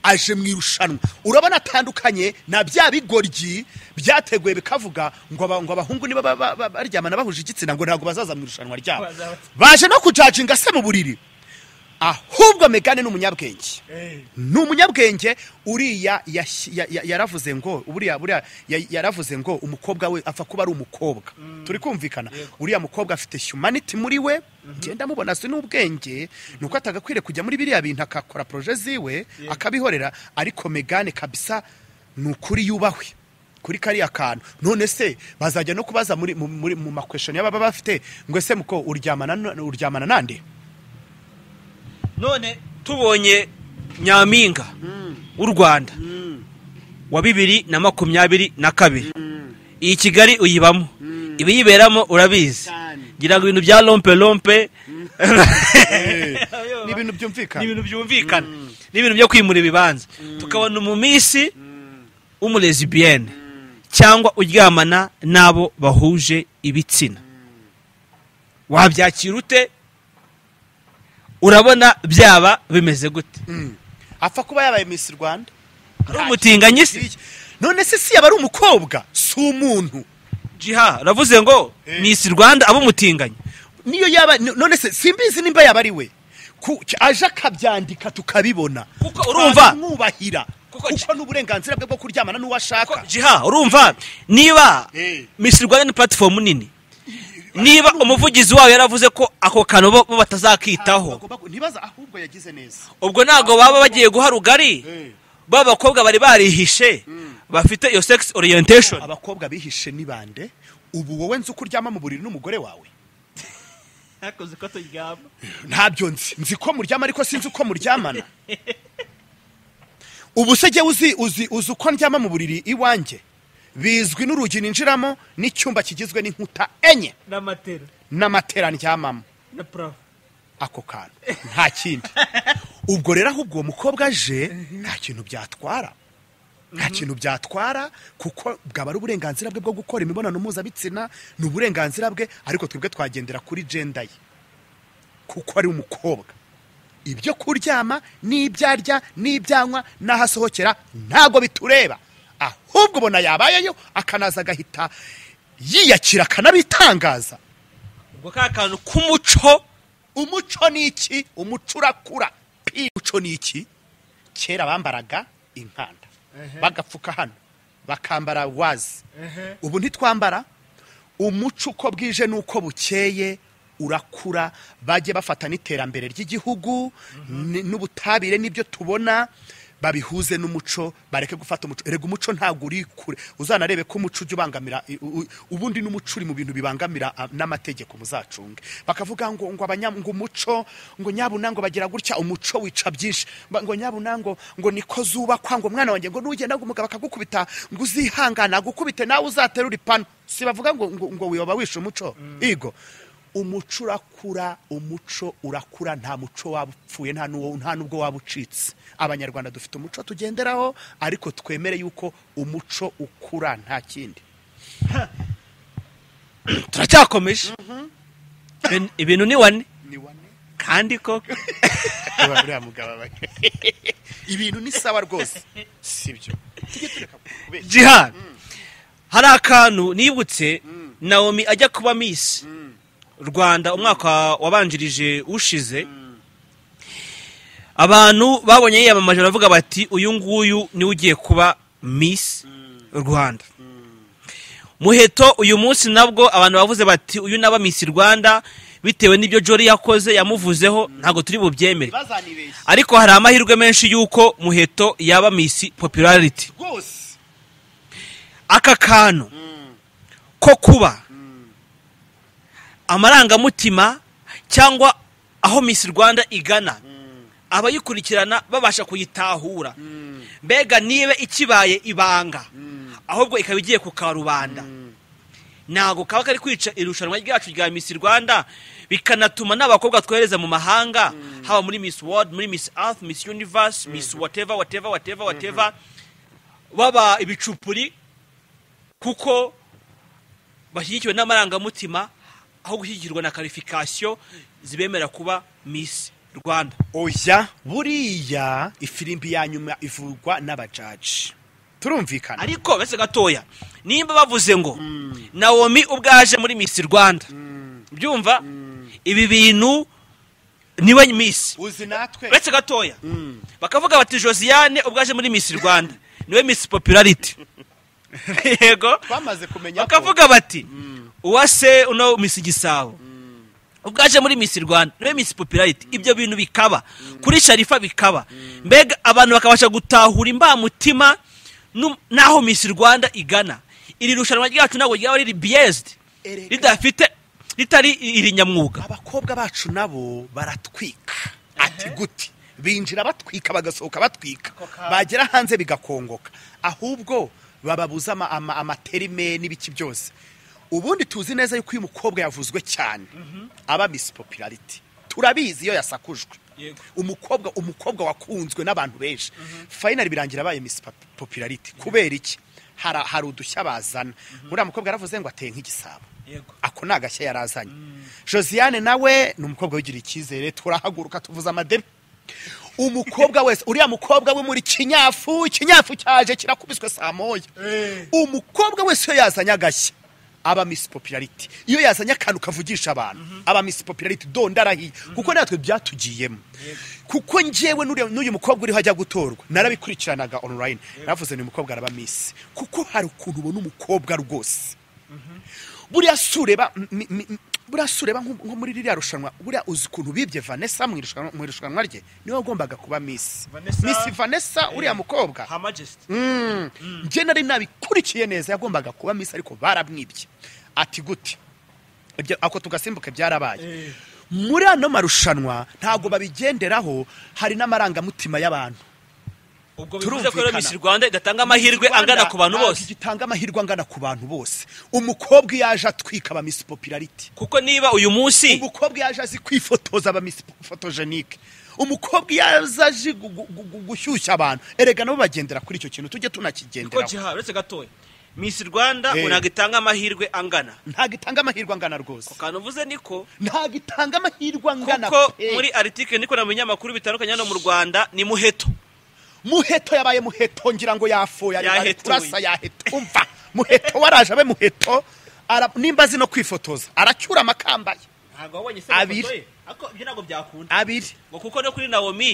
aje mu irushanwa urabona atandukanye na bya bigoryi byateguye bikavuga ngo aba- ngo abahungu niba ba- ba- ba- baryamana bahuje igitsina ngo ntabwo bazaza mu irushanwa ryabo baje no kujajinga se mu buriri ahubwo megane ni umunyabwenge ni umunyabwenge uriya yashyi- ya- ya- yaravuze ngo buriya buriya ya- yaravuze ngo umukobwa we apfa kuba ari umukobwa turi kumvikana uriya mukobwa afite humanity muri we ngenda mubona asi n'ubwenge ni uko atagakwiriye kujya muri biriya bintu akakora poroje ziwe akabihorera ariko megane kabisa ni ukuri yubahwe kuri kariya kantu none se bazajya no kubaza muri mu- muri- mu makweshoni y'ababa bafite ngo ese muko uryamana n- uryamana nande none tubonye nyampinga w'u rwanda wa bibiri na makumyabiri na kabiri iyi kigali uyibamo ibiyiberamo urabizi Cyane. ngira ngo ibintu bya lompe lompe ni ibintu byumvikana ni ibintu byumvikana ni ibintu byo kwimura ibibanza tukabona umunsi w'umurezibiyene cyangwa uryamana n'abo bahuje ibitsina wabyakira ute urabona byaba bimeze gute apfa kuba yabaye miss rwanda ari umutinganyi se none se si yaba ari umukobwa si umuntu jiha uravuze ngo Eh. miss rwanda aba umutinganyi niyo yaba none se simbizi nimba yaba ari we Ku- aje akabyandika tukabibona Kuko urumva- mwubahira Kuko- kuko n'uburenganzira bwe bwo kuryamana n'uwo Ko- ashaka jiha urumva niba Eh. miss rwanda ni platifomu nini niba umuvugizi wayo yaravuze ko ako kantu bo bo batazakitaho Bagomba ku- ntibaza ahubwo yagize neza ubwo ntabwo baba bagiye guha rugari ba bakobwa bari barihishe bafite iyo sex orientation abakobwa bihishe ni bande ubu wowe nzi uko uryama mu buriri n'umugore wawe ntakoze ko turyama ntabyo nzi nzi ko muryama ariko sinzi uko muryamana ubu se jyewe uzi uzi uzi uko ndyama mu buriri iwanjye bizwi n'urugi ninjiramo n'icyumba kigizwe n'inkuta enye na matera n'amatera ndyamamo na parafo ako kantu nta kindi ubwo rero ahubwo uwo mukobwa aje nta kintu byatwara nta kintu byatwara kuko bwaba ari uburenganzira bwe bwo gukora imibonano mpuzabitsina ni uburenganzira bwe ariko twebwe twagendera kuri jenda ye kuko ari umukobwa ibyo kuryama n'ibyo arya n'ibyanywa n'aho asohokera ntabwo bitureba ahubwo ubona yabayeyo akanaza agahita yiyakira akanabitangaza ubwo ka kantu k'umuco umuco ni iki umuco urakura pi umuco ni iki kera bambaraga inkanda bagapfuka hano bakambara wazi ubu ntitwambara umuco uko bwije n'uko bukeye urakura bajye bafata n'iterambere ry'igihugu ni- n'ubutabire n'ibyo tubona babihuze n'umuco bareke gufata umuco erega umuco ntabwo uri kure uzanarebe ko umuco ujya ubangamira u- u- ubundi n'umuco uri mu bintu bibangamira a, n'amategeko muzacunge bakavuga ngo ngo abanya ngo umuco ngo nyabuna ngo bagira gutya umuco wica byinshi Ba- ngo nyabuna ngo ngo niko zubakwa ngo mwana wanjye ngo nugenda ngo umugabo akagukubita ngo uzihangana agukubite nawe uzaterura ipanu si bavuga ngo ngo, ngo wiyoba wishe umuco igo umuco urakura umuco urakura nta muco waba upfuye nta n'uwo- nta n'ubwo waba ucitse abanyarwanda dufite umuco tugenderaho ariko twemere yuko umuco ukura nta kindi turacyakomeje Ibin- ibintu ni wane ni wane kandi ko uriya mugabo aba ibintu ni sawa rwose si byo tujye tureka kubeshya jiha hari akantu nibutse nawomi ajya kuba miss rwanda umwaka wabanjirije ushize abantu babonye yiyamamaje baravuga bati uyu nguyu niwe ugiye kuba miss rwanda muheto uyu munsi nabwo abantu bavuze bati uyu naba miss rwanda bitewe n'ibyo jori yakoze yamuvuzeho ntabwo turi bubyemere bazanibeshya ariko hari amahirwe menshi y'uko muheto yaba miss popularity rwose aka kantu ko kuba amarangamutima cyangwa aho miss rwanda igana abayikurikirana babasha kuyitahura mbega niba ikibaye ibanga ahubwo ikaba igiye ku karubanda ntabwo kaba kari kwica irushanwa ryacu rya miss rwanda bikanatuma n'abakobwa twohereza mu mahanga haba muri miss world muri miss earth miss universe miss whatever whatever whatever whatever baba ibicupuri kuko bashyigikiwe n'amarangamutima aho gushyigikirwa na karifikasiyo zibemera kuba miss rwanda oya buriya ifirimbi ya nyuma ivugwa n'abajaji turumvikana ariko bese gatoya nimba bavuze ngo nawomi ubwaje muri miss rwanda byumva ibi bintu niwe miss uzi natwe uretse gatoya bakavuga bati josiane ubwaje muri miss rwanda niwe miss popularity yego twamaze kumenya ko bakavuga bati uwase uno miss gisabo ubwaje muri miss rwanda niwe miss popularity ibyo bintu bikaba kuri sharifa bikaba mbega abantu bakabasha gutahura imbamutima nu- n'aho miss rwanda igana iri rushanwa ryacu ntabwo ryaba riri biyezidi Erega. ridafite ritari irinyamwuga abakobwa bacu nabo baratwika ati guti binjira batwika bagasohoka batwika bagera hanze bigakongoka ahubwo bababuza ama- ama- amaterime n'ibiki byose ubundi tuzi neza yuko uyu mukobwa yavuzwe cyane aba misi popularity turabizi iyo yasakujwe Yego. umukobwa umukobwa wakunzwe n'abantu benshi fayinali birangira abaye misi popularity kubera iki hari hari udushya bazana uriya mukobwa yaravuze ngo ateye nk'igisabo yego ako ni agashya yari azanye josiane nawe ni umukobwa wigirira icyizere turahaguruka tuvuza amadebe umukobwa wese uriya mukobwa we muri kinyafu kinyafu cyaje kirakubiswe saa moya umukobwa wese iyo yazanye agashya aba misi popularity iyo yazanye akantu kavugisha abantu aba misi popularity donda arahiye kuko natwe byatugiyemo kuko njyewe n'uriya- n'uyu mukobwa uriho ajya gutorwa narabikurikiranaga online navuze ni umukobwa araba misi kuko hari ukuntu ubona umukobwa rwose buriya si ureba mi- mi- mi- buriya si ureba nko nko muri ririya rushanwa buriya uzi ukuntu bibye vanessa mu irushanwa mu irushanwa rye niwe wagombaga kuba misi Vanessa- misi vanessa uriya mukobwa ha majesiti njye nari nabikurikiye neza yagombaga kuba misi ariko baramwibye ati gute ibyo ako tugasimbuke byarabaye muri ano marushanwa ntabwo babigenderaho hari n'amarangamutima y'abantu ubwo bivuze ko turumvikana. rero misi rwanda idatanga amahirwe angana ku bantu Ntabwo bose gitanga amahirwe angana ku bantu bose umukobwa iyo aje atwika aba misi popularity kuko niba uyu munsi umukobwa iyo aje azi kwifotoza aba misi fotogenike umukobwa iyo aza aje gu- gu- gu- gu- gushyushya abantu erega nabo bagendera kuri icyo kintu tujye kuko tunakigenderaho giha uretse gatoya misi rwanda Eh. ntabwo itanga amahirwe angana ntabwo itanga amahirwe angana rwose akantu uvuze niko ntabwo itanga amahirwe angana kuko pe. muri aritike niko na mu binyamakuru bitandukanye hano mu rwanda ni muheto muheto yabaye muheto ngira ngo yafoye ari- ari Yahetuye. kurasa yaheto umva muheto waraje abe muheto ara- nimba azi no kwifotoza aracyura amakambaye ntabwo wabonye se Abiri. amafoto ye? ariko ibyo ntabwo byakunda abiri ngo kuko no kuri nawomi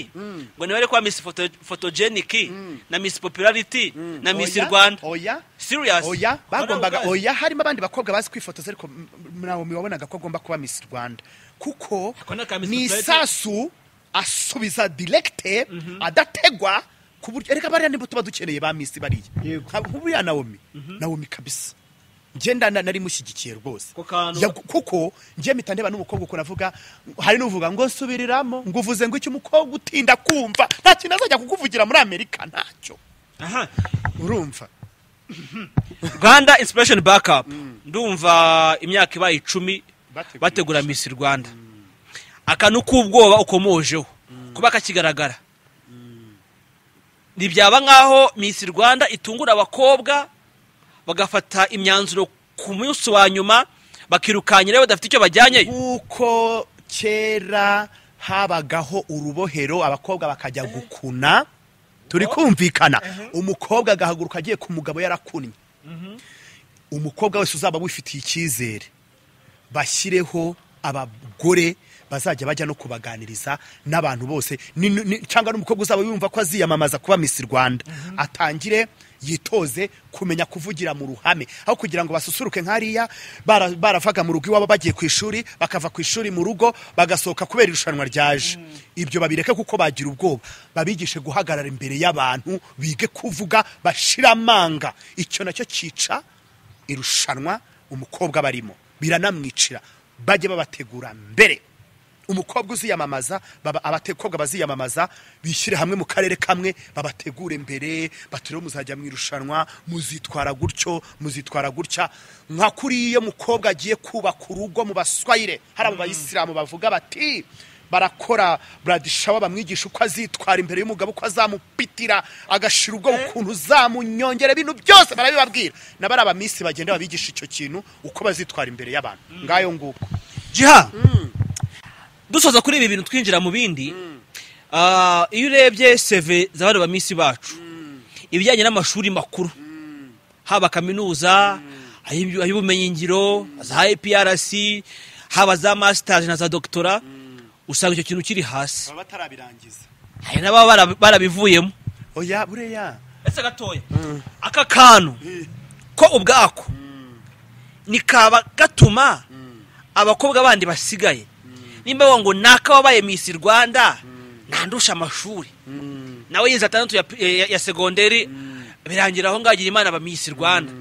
ngo niba ari kuba misi fotogeniki na misi popularity na misi Oya, rwanda oya serious oya bagombaga Urabona oya harimo abandi bakobwa bazi kwifotoza ariko m- m- nawomi wabonaga ko agomba kuba miss rwanda kuko Ako ni aka Miss ni Popularity. isasu asubiza direkite adategwa ku buryo reka bariya nibo tuba dukeneye ba misi bariya Yego. Nka- nk'uriya nawomi nawomi kabisa ngenda na- nari mushyigikiye rwose Ako kantu- Yagu- kuko njye mpita ndeba n'umukobwa ukuntu avuga hari n'uvuga ngo nsubiriramo ngo uvuze ngo icyo umukobwa utinda kumva nta kintu azajya kukuvugira muri amerika ntacyo Aha. urumva rwanda inspiration backup ndumva imyaka ibaye icumi Bategura bategura misi rwanda akantu k'ubwoba ukomojeho kuba kakigaragara ntibyaba nk'aho misi rwanda itungura abakobwa bagafata imyanzuro ku munsi wa nyuma bakirukanyirayo badafite icyo bajyanyeyo nk'uko kera habagaho urubohero abakobwa bakajya gukuna turi kumvikana umukobwa agahaguruka agiye ku mugabo yarakunnye umukobwa wese uzaba wifitiye icyizere bashyireho abagore bazajya bajya no kubaganiriza n'abantu bose ni- ni- cyangwa n'umukobwa uzaba yumva ko aziyamamaza kuba misi rwanda atangire yitoze kumenya kuvugira mu ruhame aho kugira ngo basusuruke nk'ariya bara- baravaga mu rugo iwabo bagiye ku ishuri bakava ku ishuri mu rugo bagasohoka kubera irushanwa ryaje ibyo babireke kuko bagira ubwoba babigishe guhagarara imbere y'abantu bige kuvuga bashira amanga icyo nacyo cyica irushanwa umukobwa barimo biranamwicira bajye babategura mbere umukobwa uziyamamaza baba abakobwa baziyamamaza bishyire hamwe mu karere kamwe babategure mbere baturiho muzajya mu irushanwa muzitwara gutyo muzitwara gutya nka kuri iyo mukobwa agiye kubaka urugo mu baswayire hari abo bayisilamu bavuga bati barakora buradishawa bamwigisha uko azitwara imbere y'umugabo uko azamupitira agashira ubwo ukuntu zamunyongera ibintu byose barabibabwira n'abari abamisi bagenda babigisha icyo kintu uko bazitwara imbere y'abantu ngayo nguko jiha dusoza kuri ibi bintu twinjira mu bindi ah, iyo urebye seve z'abari ba minsi bacu ibijyanye n'amashuri makuru haba kaminuza ay'ibyu- ay'ubumenyingiro za iprc haba za masitaje na za dogitora usanga icyo kintu kiri hasi baba batarabirangiza hari n'ababa bara- barabivuyemo oya bureya ese gatoya aka kantu ko ubwako nikaba gatuma abakobwa bandi basigaye nimba bavuga ngo naka wabaye misi rwanda nandusha amashuri nawe yize atandatu ya, ya, ya segonderi birangira aho ngaho agira imana aba misi rwanda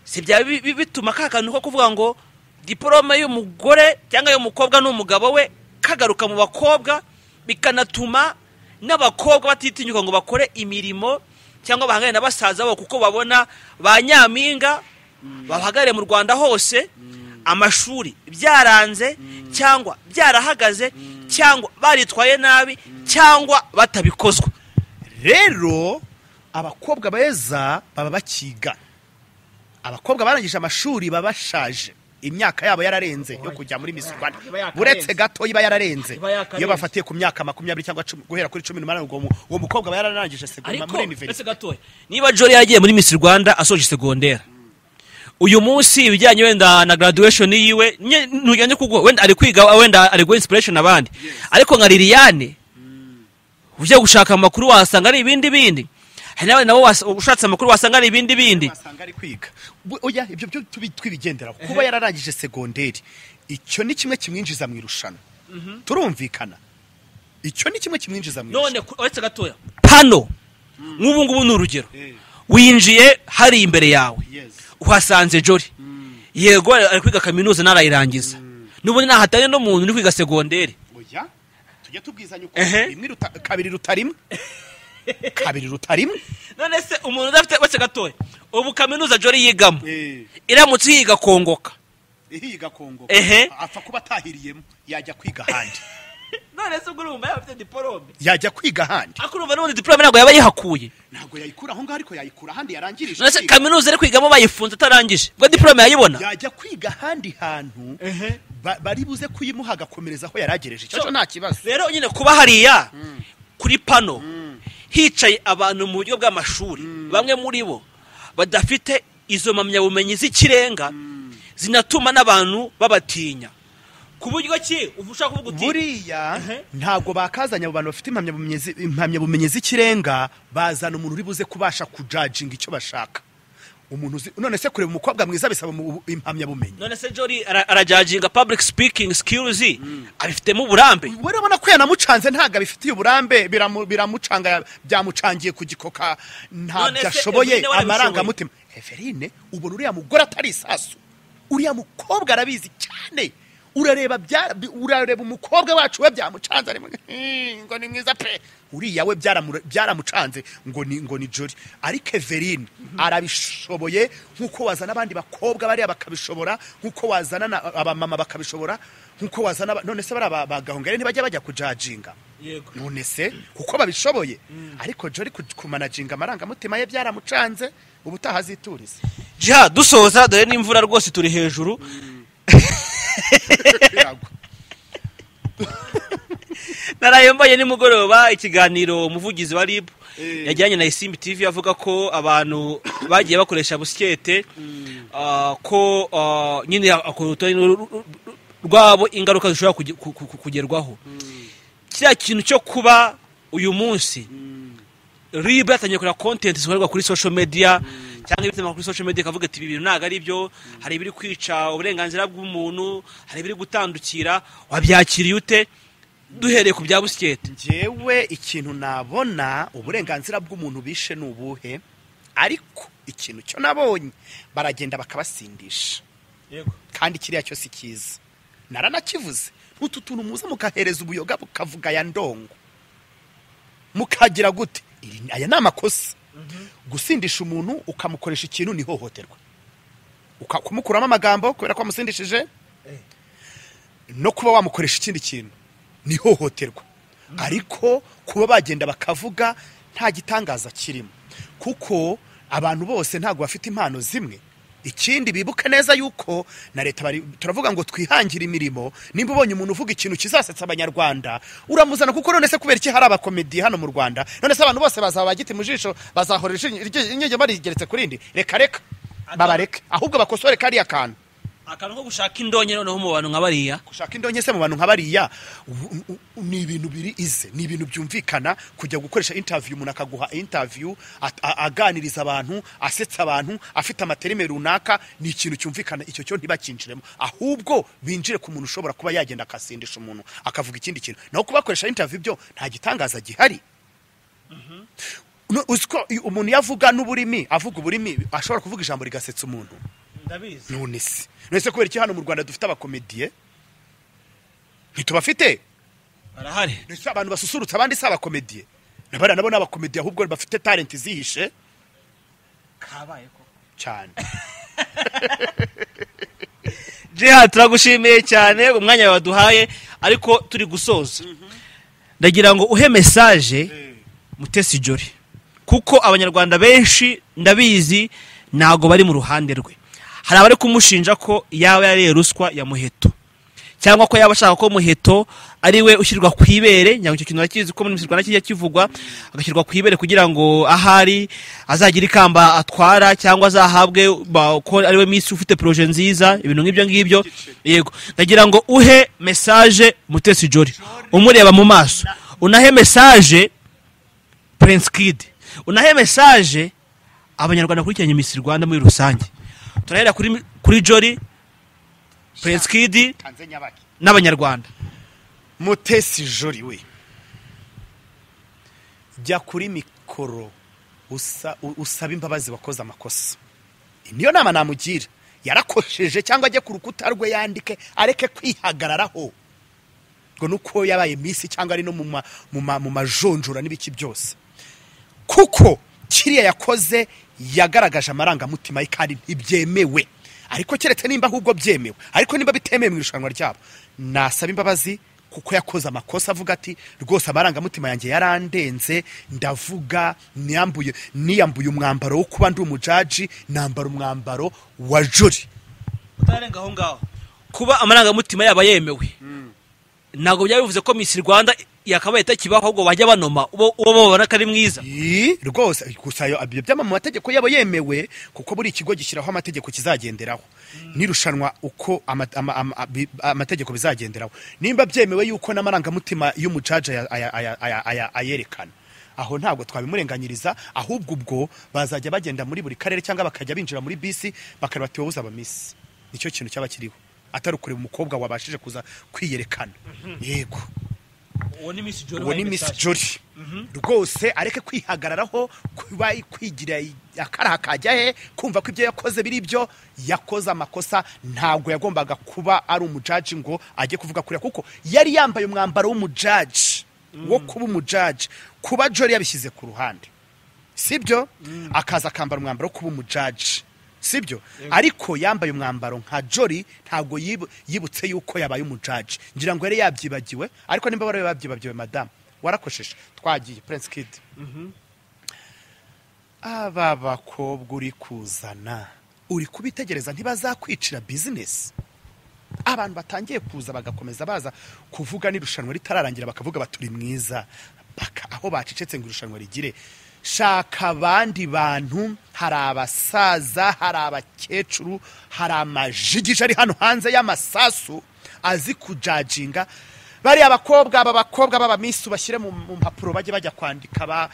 si byaba bi- bi- bituma ka kantu ko kuvuga ngo diporome y'umugore cyangwa y'umukobwa n'umugabo we kagaruka mu bakobwa bikanatuma n'abakobwa batitinyuka ngo bakore imirimo cyangwa bahangane na basaza babo kuko babona ba nyampinga bahagarare mu rwanda hose amashuri byaranze cyangwa byarahagaze cyangwa baritwaye nabi cyangwa batabikozwa rero abakobwa beza baba bakiga abakobwa barangije amashuri baba bashaje imyaka yabo yararenze yo kujya muri Miss Rwanda Iba yakarenze. uretse gato iba yararenze Iba yakarenze. iyo bafatiye ku myaka makumyabiri cyangwa cumi- guhera kuri cumi n'umunani ubwo mu- uwo mukobwa aba yararangije segoma ariko muri universite uretse gatoya niba jori yagiye muri miss rwanda asoje segondera uyu munsi ibijyanye wenda na graduation yiwe nye- ntujyanye kuko wenda ari kwiga wenda ari guha inspiration abandi ariko nka liliane ujya gushaka amakuru wasanga ari ibindi bindi hari n'abandi nabo wasa- ushatse amakuru wasanga ari ibindi bindi wasanga ari kwiga Bu- oya ibyo byo tubi- twibigenderaho kuba yararangije segonderi icyo ni kimwe kimwinjiza mu irushanwa turumvikana icyo ni kimwe kimwinjiza mu irushanwa none ku- uretse gatoya hano nk'ubu ngubu ni urugero Eh. winjiye hari imbere yawe Yes. uhasanze jori yego ari kwiga kaminuza narayirangiza n'ubundi nahatanye n'umuntu uri kwiga segonderi oya tujya tubwizanya uko Ehe. rimwe ruta- kabiri rutarimwe kabiri rutarimwe none se umuntu udafite uretse gatoya ubu kaminuza jori yigamo Eh. iramutse yiga kongoka ihiga kongo Ehe. apfa kuba atahiriyemo yajya kwiga ahandi none se ubwo urumva yaba afite diporome yajya kwiga ahandi ariko urumva n'ubundi diporome ntabwo yaba yihakuye ntabwo yayikura aho ngaho ariko yayikura ahandi yarangirije none se kwiga. kaminuza ari kwigamo bayifunze atarangije ubwo diporome yayibona yajya kwiga ahandi hantu ba- bari buze kuyimuha agakomereza aho yaragereje So- icyo nta kibazo rero nyine kuba hariya kuri pano hicaye abantu mu buryo bw'amashuri bamwe muri bo badafite izo mpamyabumenyi z'ikirenga zinatuma n'abantu babatinya ku buryo ki uba ushaka kuvuga uti buriya Ehe. ntabwo bakazanye abo bantu bafite impamyabumenyi zi- impamyabumenyi z'ikirenga bazana umuntu uri buze kubasha kujajinga icyo bashaka umuntu uzi none se kureba umukobwa mwiza bisaba mu- impamyabumenyi none se jori ara- arajajinga public speaking skills abifitemo uburambe we urabona ko yanamucanze ntabwo abifitiye uburambe biramu- biramucanga byamucangiye ku gikoka ntabyo None se ashoboye Eveline we arabishoboye? amarangamutima everine ubona uriya mugore atari isasu uriya mukobwa arabizi cyane urareba bya- bi- urareba umukobwa wacu we byamucanze arimo "Hmm, ngo ni mwiza pe uriya we byaramu- byaramucanze ngo ni ngo ni jori ariko everine arabishoboye nk'uko wazana abandi bakobwa bariya bakabishobora nk'uko wazana na- abamama bakabishobora nk'uko wazana aba- none se bariya bagahunga ntibajya bajya kujajinga Yego. none se kuko babishoboye ariko jori ku- kumanajinga amarangamutima ye byaramucanze ubutaha aziturize jiha dusoza dore n'imvura rwose turi hejuru biragwa naraye mbaye nimugoroba ikiganiro umuvugizi wa rib Eh. yajyanye na isimbi tv avuga ko abantu bagiye bakoresha busikete ah, ko ah, nyine ako rutonde ru- ru- ru- rwabo ingaruka zishobora kuge- ku- ku- ku- kugerwaho kiriya kintu cyo kuba uyu munsi rib yatangiye kureba kontenti zikorerwa kuri social media cyangwa ibifite amakuru kuri social media ikavuga ati ibi bintu ntabwo ari byo hari ibiri kwica uburenganzira bw'umuntu hari ibiri gutandukira wabyakiriye ute duhereye ku bya busiketi njyewe ikintu nabona uburenganzira bw'umuntu bishe ni ubuhe ariko ikintu cyo nabonye baragenda bakabasindisha kandi kiriya cyo si cyiza naranakivuze utu tuntu muza mukahereza ubuyoga bukavuga aya ndongo mukagira gute Iri- aya ni amakosa gusindisha umuntu ukamukoresha ikintu ni ihohoterwa Uka- kumukuramo amagambo kubera ko wamusindishije no kuba wamukoresha ikindi kintu ni ihohoterwa ariko kuba bagenda bakavuga nta gitangaza kirimo kuko abantu bose ntabwo bafite impano zimwe ikindi bibuke neza yuko na leta bari- turavuga ngo twihangire imirimo nimba ubonye umuntu uvuga ikintu kizasetsa abanyarwanda uramuzana kuko none se kubera iki hari abakomedi hano mu rwanda none se abantu bose bazaba bagiti mu jisho bazahora inyegema rigeretse ku rindi reka reka babareke ahubwo bakosore kariya kantu akantu ko gushaka indonke noneho mu bantu nka bariya gushaka indonke se mu bantu nka bariya ubu- u- u- ni ibintu biri ize ni ibintu byumvikana kujya gukoresha interview umuntu akaguha interview at- a- aganiriza abantu asetsa abantu afite amaterime runaka ni ikintu cyumvikana icyo cyo ntibakinjiremo ahubwo binjire ku muntu ushobora kuba yagenda akasindisha umuntu akavuga ikindi kintu naho kubakoresha interview byo nta gitangaza gihari No, uzi ko iyo umuntu iyo avuga n'uburimi avuga uburimi ashobora kuvuga ijambo rigasetsa umuntu ndabizi none se none se kubera iki hano mu rwanda dufite abakomediye ntitubafite barahari None se abantu basusurutsa abandi si abakomediye nabara nabo ni abakomediye ahubwo bafite talenti zihishe kabaye ko cyane jeha turagushimiye cyane umwanya wawe waduhaye ariko turi gusoza ndagira ngo uhe mesaje mutesi jori kuko abanyarwanda benshi ndabizi ntago bari mu ruhande rwe hari abari kumushinja ko yaba yariye ruswa ya muheto cyangwa ko yaba ashaka ko muheto ari we ushyirwa ku ibere nyabwo icyo kintu urakizi ko muri Miss Rwanda kijya kivugwa agashyirwa ku ibere kugira ngo ahari azagire ikamba atwara cyangwa azahabwe ba- ko ari we Miss ufite proje nziza ibintu nk'ibyo ngibyo yego ndagira ngo uhe message Mutesi Jolly umureba mu maso unahe message Prince Kid unahe message abanyarwanda kurikiranye Miss Rwanda muri rusange turahera kuri kuri Jolly Prince Kid hanze nyabaki n'abanyarwanda mutesi jori we jya kuri mikoro usa- u- usaba imbabazi wakoze amakosa Iyi niyo nama namugira yarakosheje cyangwa ajye ku rukuta rwe yandike areke kwihagararaho ngo nuko yabaye minsi cyangwa ari no mu ma- mu ma- mu majonjora n'ibiki byose kuko kiriya yakoze yagaragaje amarangamutima ye kandi ntibyemewe ariko keretse nimba ahubwo byemewe ariko nimba bitemewe mu irushanwa ryabo nasaba imbabazi kuko yakoze amakosa avuga ati rwose amarangamutima yanjye yarandenze ndavuga niyambuye niyambuye umwambaro wo kuba ndi umujaji nambara umwambaro wa juri utarenga aho ngaho kuba amarangamutima yaba yemewe ntabwo byaba bivuze ko miss rwanda yakabaye itakibaho ahubwo bajya banoma uwo uwo babona ko ari mwiza Ii, rwose gusa ayo- ibyo byaba mu mategeko yabo yemewe kuko buri kigo gishyiraho amategeko kizagenderaho n'irushanwa uko ama- ama- ama- abi- amategeko bizagenderaho nimba byemewe yuko n'amarangamutima y'umucaca aya- aya- aya- aya- aya- ayerekana aho ntabwo twabimurenganyiriza ahubwo ubwo bazajya bagenda muri buri karere cyangwa bakajya binjira muri bisi bakareba ati wowe uzaba misi nicyo kintu cyaba kiriho atari ukureba umukobwa wabashije kuza kwiyerekana yego uwo ni miss uwo ni Miss Jolly rwose areke kwihagararaho kuba kwigira akaraha kajya he kumva ko ibyo yakoze biri byo yakoze amakosa ntabwo yagombaga kuba ari umujaji ngo ajye kuvuga kuriya kuko yari yambaye umwambaro w'umujaji wo kuba umujaji kuba Jolly yabishyize ku ruhande sibyo akaza akambara umwambaro wo kuba umujaji sibyo ariko yambaye umwambaro nka jori ntabwo yibu- yibutse yuko yabaye umujaji ngira ngo yari yabyibagiwe ariko nimba bari babyibagiwe madamu warakosheje twagiye prince kid aba bakobwa uri kuzana uri kubitegereza ntibazakwicira bizinesi abantu batangiye kuza bagakomeza baza kuvuga n'irushanwa ritararangira bakavuga baturi mwiza baka aho bacecetse ngo irushanwa rigire shaka abandi bantu hari abasaza hari abakecuru hari amajigija ari hano hanze y'amasasu azi kujajinga bariya bakobwa aba bakobwa baba minsi ubashyire mu mu mpapuro bajye bajya kwandika aba-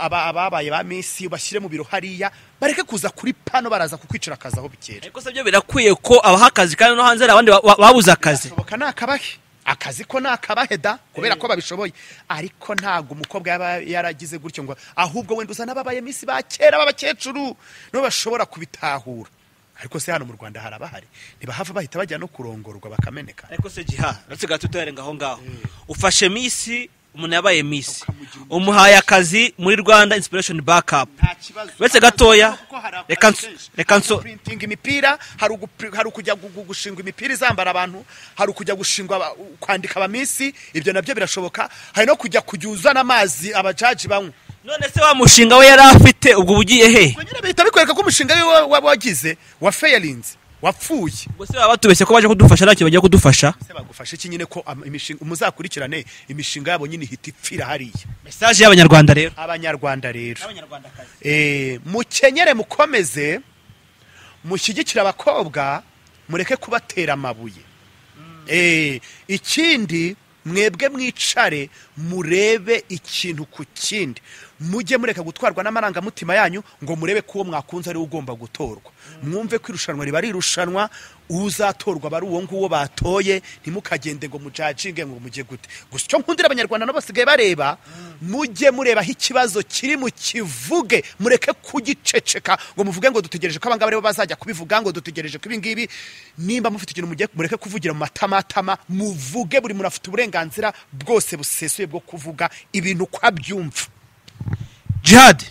aba- ababaye ba minsi ubashyire mu biro hariya bareke kuza kuri pano baraza kukwicara akazi aho bukera ariko se byo birakwiye ko abaha akazi kandi no hanze hari abandi ba- ba- babuze akazi birashoboka ni akabahe akazi ko ni akabahe da kubera ko babishoboye ariko ntabwo umukobwa yaba yaragize gutyo ngo ahubwo wenda uzana ababaye minsi ba kera b'abakecuru nibo bashobora kubitahura ariko se hano mu rwanda hari abahari ntibahava bahita bajya no kurongorwa bakameneka ariko se giha urasigaye tutarenga aho ngaho ufashe miss umuntu yabaye miss umuhaye akazi muri rwanda inspiration backup uretse gatoya reka nso- reka nso printing imipira hari ugu- hari ukujya gu- gu- gushingwa imipira izambara abantu hari ukujya gushingwa aba- kwandika abaminsi ibyo nabyo birashoboka hari no kujya kujya uzana amazi abajaji banywa none se wa mushinga we yari afite ubwo uba ugiye he ubwo nyine bahita bikwereka ko umushinga we wa- wa- wagize wa feyarinzi wapfuye ubwo se baba batubeshye ko baje kudufasha ntacyo bagiye kudufasha Ese bagufashe iki nyine ko am- imishinga muzakurikirane imishinga yabo nyine ihita ipfira hariya mesaje y'abanyarwanda rero abanyarwanda rero Eh, mukenyere mukomeze mushyigikire abakobwa mureke kubatera amabuye Eh, ikindi mwebwe mwicare murebe ikintu ku kindi mujye mureka gutwarwa n'amarangamutima yanyu ngo murebe ko uwo mwakunze ari we ugomba gutorwa mwumve ko irushanwa riba ari irushanwa uzatorwa aba ari uwo nguwo batoye ntimukagende ngo mujajinge ngo mujye gute gusa icyo nkundira abanyarwanda nabo basigaye bareba mujye mureba aho ikibazo kiri mu kivuge mureke kugiceceka ngo muvuge ngo dutegereje ko abangaba aribo bazajya kubivuga ngo dutegereje ko ibingibi nimba mufite ikintu mugiye mureke kuvugira mu matamatama muvuge buri muntu afite uburenganzira bwose busesuye bwo kuvuga ibintu uko abyumva jihad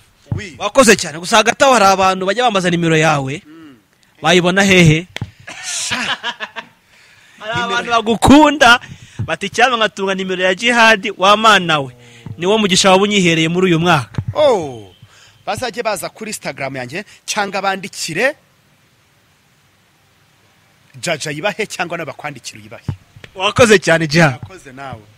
wakoze cyane gusa hagati aho hari abantu bajya bambaza nimero yawe bayibona hehe hari abantu bagukunda bati cyangwa nkatunga nimero ya jihad wamana we niwo mugisha waba unyihereye muri uyu mwaka oh bazajye baza kuri instagram yanjye cyangwa bandikire jaja yibahe cyangwa n'abakwandikira uyibahe wakoze cyane jya yakoze nawe